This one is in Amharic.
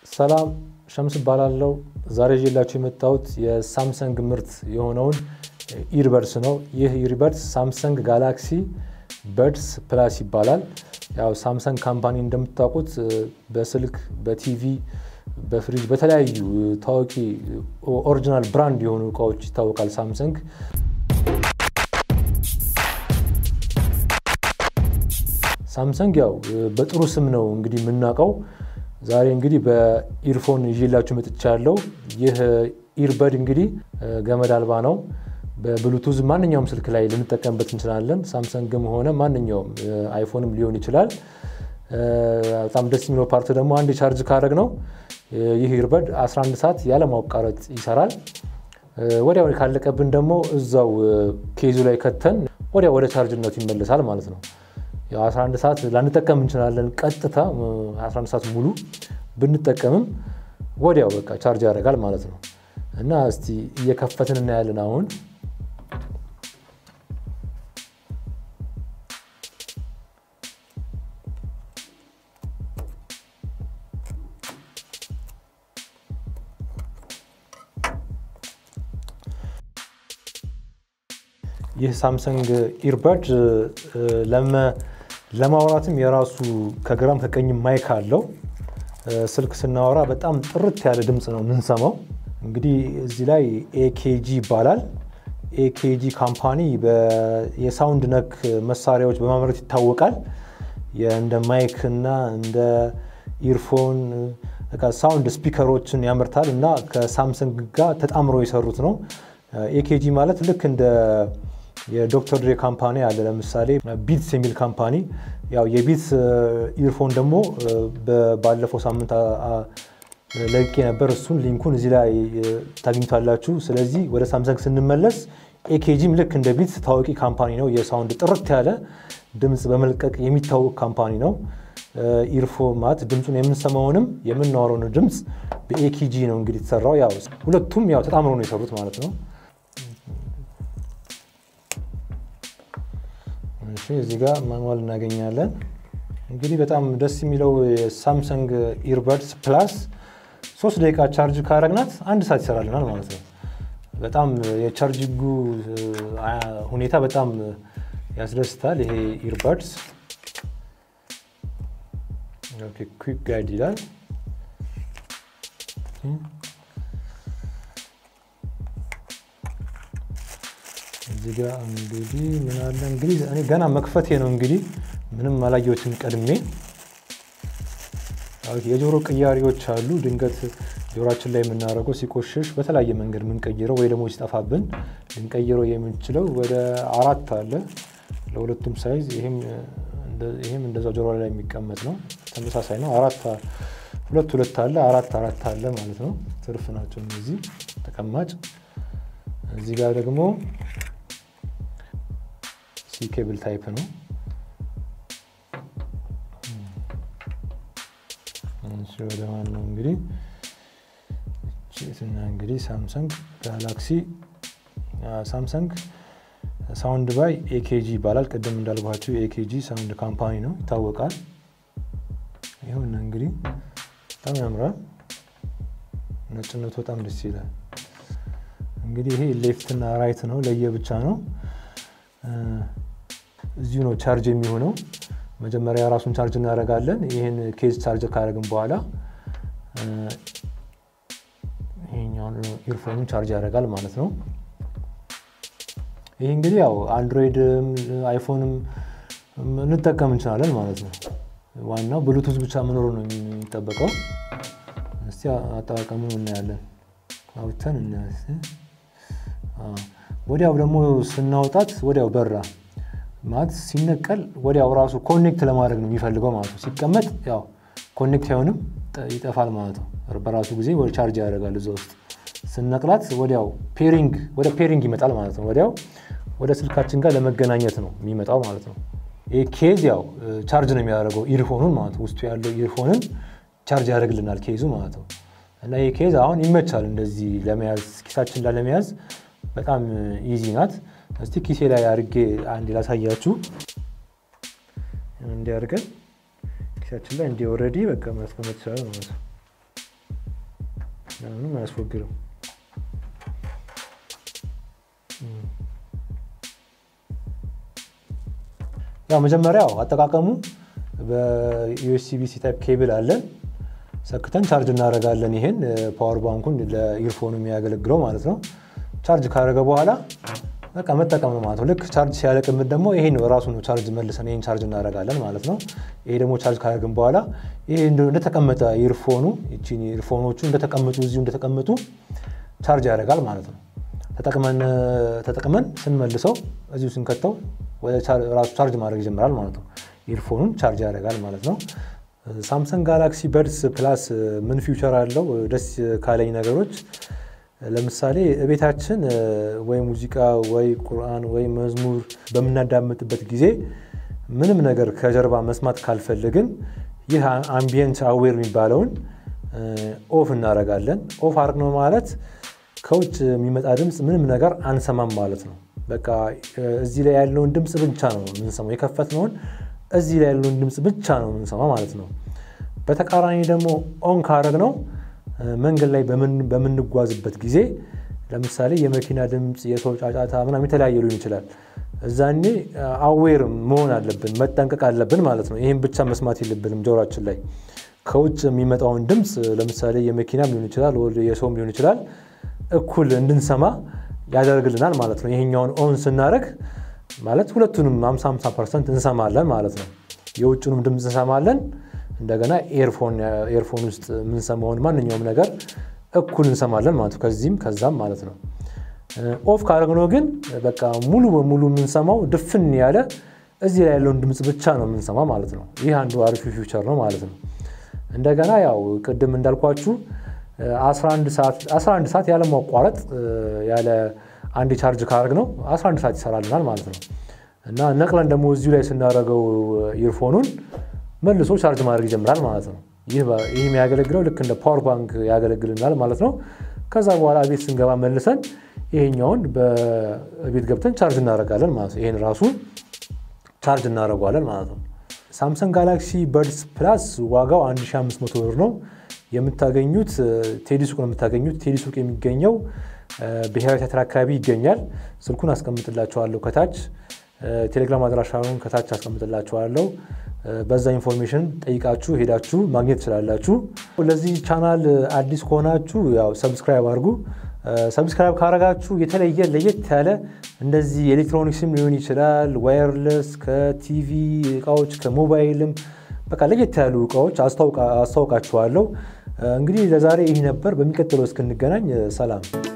ሰላም ሸምስ እባላለሁ። ዛሬ ይዤላችሁ የመጣሁት የሳምሰንግ ምርት የሆነውን ኢርበድስ ነው። ይህ ኢርበድስ ሳምሰንግ ጋላክሲ በድስ ፕላስ ይባላል። ያው ሳምሰንግ ካምፓኒ እንደምታውቁት በስልክ፣ በቲቪ፣ በፍሪጅ፣ በተለያዩ ታዋቂ ኦሪጂናል ብራንድ የሆኑ እቃዎች ይታወቃል ሳምሰንግ። ሳምሰንግ ያው በጥሩ ስም ነው እንግዲህ የምናውቀው። ዛሬ እንግዲህ በኢርፎን ይዤላችሁ መጥቻለሁ። ይህ ኢርበድ እንግዲህ ገመድ አልባ ነው። በብሉቱዝ ማንኛውም ስልክ ላይ ልንጠቀምበት እንችላለን። ሳምሰንግም ሆነ ማንኛውም አይፎንም ሊሆን ይችላል። በጣም ደስ የሚለው ፓርት ደግሞ አንድ ቻርጅ ካደረግ ነው ይህ ኢርበድ 11 ሰዓት ያለማቋረጥ ይሰራል። ወዲያው ካለቀብን ደግሞ እዛው ኬዙ ላይ ከተን ወዲያ ወደ ቻርጅነቱ ይመለሳል ማለት ነው። ያው 11 ሰዓት ላንጠቀም እንችላለን። ቀጥታ 11 ሰዓት ሙሉ ብንጠቀምም ወዲያው በቃ ቻርጅ ያደርጋል ማለት ነው። እና እስቲ እየከፈትን እናያለን አሁን ይህ ሳምሰንግ ኢርበድ ለማውራትም የራሱ ከግራም ከቀኝ ማይክ አለው። ስልክ ስናወራ በጣም ጥርት ያለ ድምፅ ነው የምንሰማው። እንግዲህ እዚህ ላይ ኤኬጂ ይባላል። ኤኬጂ ካምፓኒ የሳውንድ ነክ መሳሪያዎች በማምረት ይታወቃል። እንደ ማይክ እና እንደ ኢርፎን ሳውንድ ስፒከሮችን ያመርታል እና ከሳምሰንግ ጋር ተጣምረው የሰሩት ነው። ኤኬጂ ማለት ልክ እንደ የዶክተር ድሬ ካምፓኒ አለ። ለምሳሌ ቢትስ የሚል ካምፓኒ ያው የቢትስ ኢርፎን ደግሞ ባለፈው ሳምንት ለቄ ነበር። እሱን ሊንኩን እዚህ ላይ ታግኝቷላችሁ። ስለዚህ ወደ ሳምሰንግ ስንመለስ ኤኬጂም ልክ እንደ ቢትስ ታዋቂ ካምፓኒ ነው። የሳውንድ ጥርት ያለ ድምፅ በመልቀቅ የሚታወቅ ካምፓኒ ነው። ኢርፎ ማለት ድምፁን የምንሰማውንም የምናወረውን ድምፅ በኤኬጂ ነው እንግዲህ የተሰራው። ያው ሁለቱም ያው ተጣምሮ ነው የሰሩት ማለት ነው። እዚህ ጋር ማኑዋል እናገኛለን። እንግዲህ በጣም ደስ የሚለው የሳምሰንግ ኢርበድስ ፕላስ ሶስት ደቂቃ ቻርጅ ካረግናት አንድ ሰዓት ይሰራልናል ማለት ነው። በጣም የቻርጅንጉ ሁኔታ በጣም ያስደስታል። ይሄ ኢርበድስ ኩዊክ ጋይድ ይላል። እዚህ ጋር እንግዲህ ምን አለ እንግዲህ እኔ ገና መክፈቴ ነው እንግዲህ ምንም አላየሁትም ቀድሜ። የጆሮ ቅያሪዎች አሉ። ድንገት ጆሮችን ላይ የምናደርገው ሲቆሽሽ በተለያየ መንገድ የምንቀይረው ወይ ደግሞ ሲጠፋብን ልንቀይረው የምንችለው ወደ አራት አለ ለሁለቱም ሳይዝ። ይህም እንደዛው ጆሮ ላይ የሚቀመጥ ነው። ተመሳሳይ ነው። አራት ሁለት ሁለት አለ አራት አራት አለ ማለት ነው። ትርፍ ናቸው እነዚህ ተቀማጭ። እዚህ ጋር ደግሞ ኬብል ታይፕ ነው። ወደ ዋናው እንግዲህ ና እንግዲህ ሳምሰንግ ጋላክሲ ሳምሰንግ ሳውንድ ባይ ኤኬጂ ይባላል። ቅድም እንዳልኳቸው የኤኬጂ ሳውንድ ካምፓኒ ነው ይታወቃል። ይሁን እንግዲህ በጣም ያምራል። ነጭነቱ በጣም ደስ ይላል። እንግዲህ ይሄ ሌፍት እና ራይት ነው፣ ለየብቻ ነው። እዚሁ ነው ቻርጅ የሚሆነው። መጀመሪያ ራሱን ቻርጅ እናደርጋለን። ይህን ኬዝ ቻርጅ ካደረግን በኋላ ይሄኛውን ኢርፎኑን ቻርጅ ያደርጋል ማለት ነው። ይህ እንግዲህ ያው አንድሮይድም አይፎንም እንጠቀም እንችላለን ማለት ነው። ዋናው ብሉቱዝ ብቻ መኖሩ ነው የሚጠበቀው። እስቲ አጠቃቀሙን እናያለን። አውጥተን እናያለን። ወዲያው ደግሞ ስናወጣት ወዲያው በራ ማለት ሲነቀል ወዲያው ራሱ ኮኔክት ለማድረግ ነው የሚፈልገው ማለት ነው። ሲቀመጥ ያው ኮኔክት አይሆንም ይጠፋል ማለት ነው። በራሱ ጊዜ ወደ ቻርጅ ያደርጋል እዛ ውስጥ ስነቅላት ወዲያው ፔሪንግ ወደ ፔሪንግ ይመጣል ማለት ነው። ወዲያው ወደ ስልካችን ጋር ለመገናኘት ነው የሚመጣው ማለት ነው። ይህ ኬዝ ያው ቻርጅ ነው የሚያደርገው ኢርፎኑን ማለት ነው። ውስጡ ያለው ኢርፎንን ቻርጅ ያደርግልናል ኬዙ ማለት ነው። እና ይህ ኬዝ አሁን ይመቻል እንደዚህ ለመያዝ ኪሳችን ላይ ለመያዝ በጣም ኢዚ ናት። እስቲ ኪሴ ላይ አድርጌ አንድ ላሳያችሁ። እንዲህ አድርገን ኪሳችን ላይ እንዲህ ኦልሬዲ በቃ ማስቀመጥ ይችላል ማለት ነው። አያስወግድም። ያው መጀመሪያው አጠቃቀሙ በዩኤስቢ ሲ ታይፕ ኬብል አለን ሰክተን ቻርጅ እናደርጋለን። ይሄን ፓወር ባንኩን ለኢርፎኑ የሚያገለግለው ማለት ነው። ቻርጅ ካደረገ በኋላ በቃ መጠቀም ነው ማለት ነው። ልክ ቻርጅ ሲያለቅምት ደግሞ ይሄ ነው ራሱ ነው ቻርጅ መልሰን ይሄን ቻርጅ እናደርጋለን ማለት ነው። ይሄ ደግሞ ቻርጅ ካደረግን በኋላ ይሄ እንደተቀመጠ ኢርፎኑ እቺን ኢርፎኖቹ እንደተቀመጡ እዚሁ እንደተቀመጡ ቻርጅ ያደርጋል ማለት ነው። ተጠቅመን ስንመልሰው እዚሁ ስንከተው ራሱ ቻርጅ ማድረግ ይጀምራል ማለት ነው። ኢርፎኑን ቻርጅ ያደርጋል ማለት ነው። ሳምሰንግ ጋላክሲ በድስ ፕላስ ምን ፊውቸር አለው? ደስ ካለኝ ነገሮች ለምሳሌ ቤታችን ወይ ሙዚቃ ወይ ቁርአን ወይ መዝሙር በምናዳምጥበት ጊዜ ምንም ነገር ከጀርባ መስማት ካልፈለግን ይህ አምቢየንት አዌር የሚባለውን ኦፍ እናደርጋለን። ኦፍ አድርገነው ማለት ከውጭ የሚመጣ ድምፅ ምንም ነገር አንሰማም ማለት ነው። በቃ እዚህ ላይ ያለውን ድምፅ ብቻ ነው የምንሰማው። የከፈትነውን እዚህ ላይ ያለውን ድምፅ ብቻ ነው የምንሰማው ማለት ነው። በተቃራኒ ደግሞ ኦን ካደረግነው መንገድ ላይ በምንጓዝበት ጊዜ ለምሳሌ የመኪና ድምፅ፣ የሰው ጫጫታ ምናምን የተለያየ ሊሆን ይችላል። እዛኔ አዌር መሆን አለብን፣ መጠንቀቅ አለብን ማለት ነው። ይህም ብቻ መስማት የለብንም ጆሯችን ላይ ከውጭ የሚመጣውን ድምፅ ለምሳሌ የመኪናም ሊሆን ይችላል፣ የሰውም ሊሆን ይችላል እኩል እንድንሰማ ያደርግልናል ማለት ነው። ይሄኛውን ኦን ስናደርግ ማለት ሁለቱንም 50 50 ፐርሰንት እንሰማለን ማለት ነው። የውጭንም ድምፅ እንሰማለን እንደገና ኤርፎን ውስጥ የምንሰማውን ማንኛውም ነገር እኩል እንሰማለን ማለት ነው። ከዚህም ከዛም ማለት ነው። ኦፍ ካደረግነው ግን በቃ ሙሉ በሙሉ የምንሰማው ድፍን ያለ እዚህ ላይ ያለውን ድምፅ ብቻ ነው የምንሰማ ማለት ነው። ይህ አንዱ አሪፍ ፊውቸር ነው ማለት ነው። እንደገና ያው ቅድም እንዳልኳችሁ 11 ሰዓት ያለ ማቋረጥ ያለ አንድ ቻርጅ ካደረግ ነው 11 ሰዓት ይሰራልናል ማለት ነው። እና ነቅለን ደግሞ እዚሁ ላይ ስናደርገው ኢርፎኑን መልሶ ቻርጅ ማድረግ ይጀምራል ማለት ነው። ይህ የሚያገለግለው ልክ እንደ ፓወር ባንክ ያገለግልናል ማለት ነው። ከዛ በኋላ ቤት ስንገባ መልሰን ይሄኛውን በቤት ገብተን ቻርጅ እናደርጋለን ማለት ነው። ይሄን ራሱ ቻርጅ እናደርገዋለን ማለት ነው። ሳምሰንግ ጋላክሲ በድስ ፕላስ ዋጋው 1500 ብር ነው የምታገኙት። ቴዲ ሱቅ ነው የምታገኙት። ቴዲ ሱቅ የሚገኘው ብሔራዊ ቲያትር አካባቢ ይገኛል። ስልኩን አስቀምጥላችኋለሁ ከታች ቴሌግራም አድራሻውን ከታች አስቀምጥላችኋለሁ። በዛ ኢንፎርሜሽን ጠይቃችሁ ሄዳችሁ ማግኘት ትችላላችሁ። ለዚህ ቻናል አዲስ ከሆናችሁ ያው ሰብስክራይብ አድርጉ። ሰብስክራይብ ካረጋችሁ የተለየ ለየት ያለ እንደዚህ ኤሌክትሮኒክስም ሊሆን ይችላል፣ ዋየርለስ ከቲቪ እቃዎች ከሞባይልም በቃ ለየት ያሉ እቃዎች አስታውቃችኋለሁ። እንግዲህ ለዛሬ ይህ ነበር። በሚቀጥለው እስክንገናኝ ሰላም።